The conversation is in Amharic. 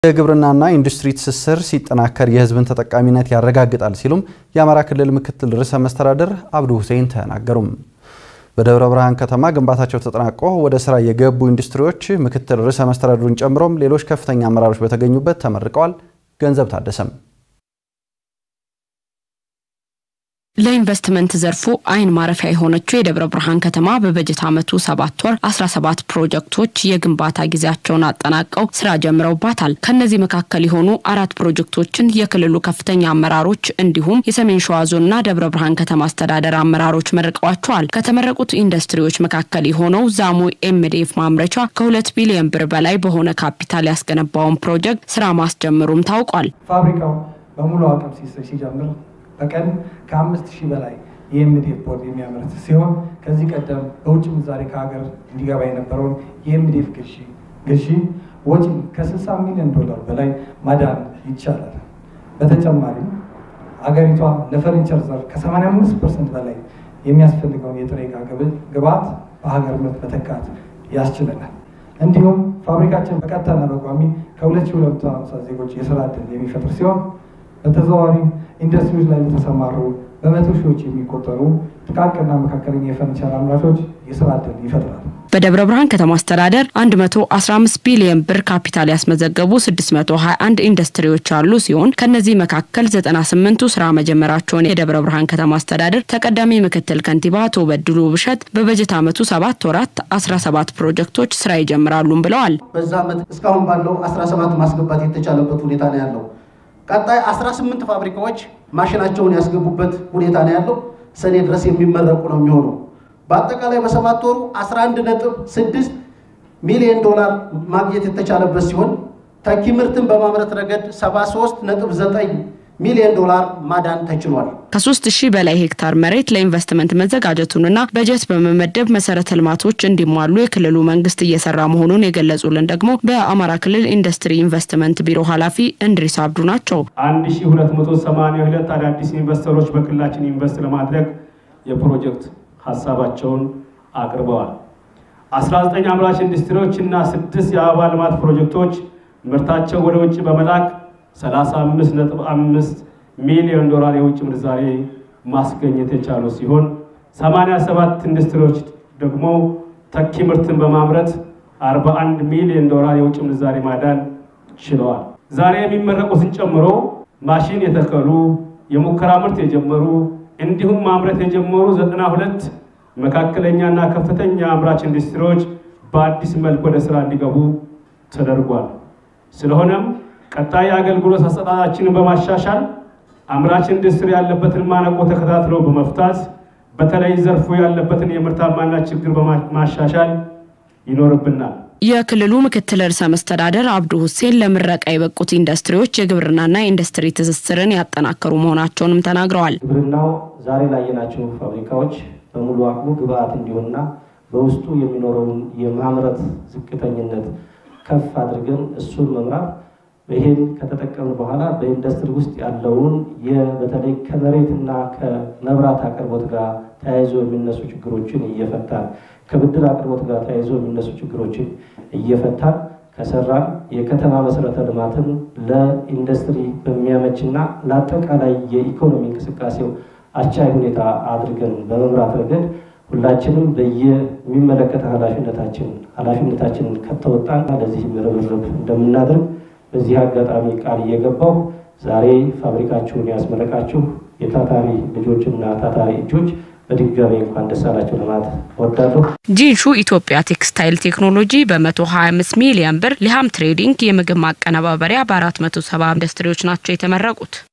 የግብርናና ኢንዱስትሪ ትስስር ሲጠናከር የሕዝብን ተጠቃሚነት ያረጋግጣል ሲሉም የአማራ ክልል ምክትል ርዕሰ መስተዳድር አብዱ ሁሴን ተናገሩም። በደብረ ብርሃን ከተማ ግንባታቸው ተጠናቆ ወደ ስራ የገቡ ኢንዱስትሪዎች ምክትል ርዕሰ መስተዳድሩን ጨምሮም ሌሎች ከፍተኛ አመራሮች በተገኙበት ተመርቀዋል። ገንዘብ ታደሰም ለኢንቨስትመንት ዘርፉ አይን ማረፊያ የሆነችው የደብረ ብርሃን ከተማ በበጀት ዓመቱ ሰባት ወር 17 ፕሮጀክቶች የግንባታ ጊዜያቸውን አጠናቀው ስራ ጀምረውባታል። ከነዚህ መካከል የሆኑ አራት ፕሮጀክቶችን የክልሉ ከፍተኛ አመራሮች እንዲሁም የሰሜን ሸዋ ዞንና ደብረ ብርሃን ከተማ አስተዳደር አመራሮች መርቀዋቸዋል። ከተመረቁት ኢንዱስትሪዎች መካከል የሆነው ዛሙ ኤምዲኤፍ ማምረቻ ከሁለት ቢሊዮን ብር በላይ በሆነ ካፒታል ያስገነባውን ፕሮጀክት ስራ ማስጀመሩም ታውቋል። ፋብሪካው በሙሉ አቅም ሲጀምር በቀን ከአምስት ሺህ በላይ የኤምዲኤፍ ቦርድ የሚያመርት ሲሆን ከዚህ ቀደም በውጭ ምንዛሬ ከሀገር እንዲገባ የነበረውን የኤምዲኤፍ ግዢ ግዢ ወጪ ከ60 ሚሊዮን ዶላር በላይ ማዳን ይቻላል። በተጨማሪም አገሪቷ ለፈርኒቸር ዘርፍ ከ85 ፐርሰንት በላይ የሚያስፈልገውን የጥሬ ዕቃ ግብዓት በሀገር ምርት መተካት ያስችለናል። እንዲሁም ፋብሪካችን በቀጥታና በቋሚ ከ2250 ዜጎች የስራ ዕድል የሚፈጥር ሲሆን በተዘዋዋሪ ኢንዱስትሪዎች ላይ ለተሰማሩ በመቶ ሺዎች የሚቆጠሩ ጥቃቅንና መካከለኛ የፈርኒቸር አምራቾች የስራ ዕድል ይፈጥራል። በደብረ ብርሃን ከተማ አስተዳደር 115 ቢሊዮን ብር ካፒታል ያስመዘገቡ 621 ኢንዱስትሪዎች ያሉ ሲሆን ከነዚህ መካከል 98ቱ ስራ መጀመራቸውን የደብረ ብርሃን ከተማ አስተዳደር ተቀዳሚ ምክትል ከንቲባ አቶ በድሉ ብሸት በበጀት ዓመቱ ሰባት ወራት 17 ፕሮጀክቶች ስራ ይጀምራሉም ብለዋል። በዛ ዓመት እስካሁን ባለው 17 ማስገባት የተቻለበት ሁኔታ ነው ያለው። ቀጣይ 18 ፋብሪካዎች ማሽናቸውን ያስገቡበት ሁኔታ ነው ያለው። ሰኔ ድረስ የሚመረቁ ነው የሚሆነው። በአጠቃላይ በሰባት ወሩ 11 ነጥብ 6 ሚሊዮን ዶላር ማግኘት የተቻለበት ሲሆን ተኪ ምርትን በማምረት ረገድ 73 ነጥብ 9 ሚሊዮን ዶላር ማዳን ተችሏል። ከሶስት ሺህ በላይ ሄክታር መሬት ለኢንቨስትመንት መዘጋጀቱንና በጀት በመመደብ መሰረተ ልማቶች እንዲሟሉ የክልሉ መንግስት እየሰራ መሆኑን የገለጹልን ደግሞ በአማራ ክልል ኢንዱስትሪ ኢንቨስትመንት ቢሮ ኃላፊ እንድሪስ አብዱ ናቸው። 1282 አዳዲስ ኢንቨስተሮች በክልላችን ኢንቨስት ለማድረግ የፕሮጀክት ሀሳባቸውን አቅርበዋል። 19 አምራች ኢንዱስትሪዎች እና ስድስት የአበባ ልማት ፕሮጀክቶች ምርታቸው ወደ ውጭ በመላክ 35.5 ሚሊዮን ዶላር የውጭ ምንዛሬ ማስገኘት የቻሉ ሲሆን 87 ኢንዱስትሪዎች ደግሞ ተኪ ምርትን በማምረት 41 ሚሊዮን ዶላር የውጭ ምንዛሬ ማዳን ችለዋል። ዛሬ የሚመረቁትን ጨምሮ ማሽን የተከሉ የሙከራ ምርት የጀመሩ እንዲሁም ማምረት የጀመሩ 92 መካከለኛና ከፍተኛ አምራች ኢንዱስትሪዎች በአዲስ መልክ ወደ ስራ እንዲገቡ ተደርጓል። ስለሆነም ቀጣይ አገልግሎት አሰጣጣችንን በማሻሻል አምራች ኢንዱስትሪ ያለበትን ማነቆ ተከታትሎ በመፍታት በተለይ ዘርፉ ያለበትን የምርታማነት ችግር በማሻሻል ይኖርብናል። የክልሉ ምክትል ርዕሰ መስተዳደር አብዱ ሁሴን ለምረቃ የበቁት ኢንዱስትሪዎች የግብርናና የኢንዱስትሪ ትስስርን ያጠናከሩ መሆናቸውንም ተናግረዋል። ግብርናው ዛሬ ላየናቸው ፋብሪካዎች በሙሉ አቅሙ ግብአት እንዲሆንና በውስጡ የሚኖረውን የማምረት ዝቅተኝነት ከፍ አድርገን እሱን መምራት ይህን ከተጠቀምን በኋላ በኢንዱስትሪ ውስጥ ያለውን በተለይ ከመሬትና ከመብራት አቅርቦት ጋር ተያይዞ የሚነሱ ችግሮችን እየፈታን ከብድር አቅርቦት ጋር ተያይዞ የሚነሱ ችግሮችን እየፈታን ከሰራን የከተማ መሰረተ ልማትን ለኢንዱስትሪ በሚያመችና ለአጠቃላይ የኢኮኖሚ እንቅስቃሴው አስቻይ ሁኔታ አድርገን በመምራት ረገድ ሁላችንም በየሚመለከተ ኃላፊነታችን ኃላፊነታችንን ከተወጣን ለዚህ ርብርብ እንደምናደርግ በዚህ አጋጣሚ ቃል እየገባሁ ዛሬ ፋብሪካችሁን ያስመረቃችሁ የታታሪ ልጆችና ታታሪ እጆች በድጋሚ እንኳን ደስ አላችሁ ለማለት እወዳለሁ። ጂንሹ ኢትዮጵያ ቴክስታይል ቴክኖሎጂ በ125 ሚሊዮን ብር ሊሃም ትሬዲንግ የምግብ ማቀነባበሪያ በ470 ኢንዱስትሪዎች ናቸው የተመረቁት።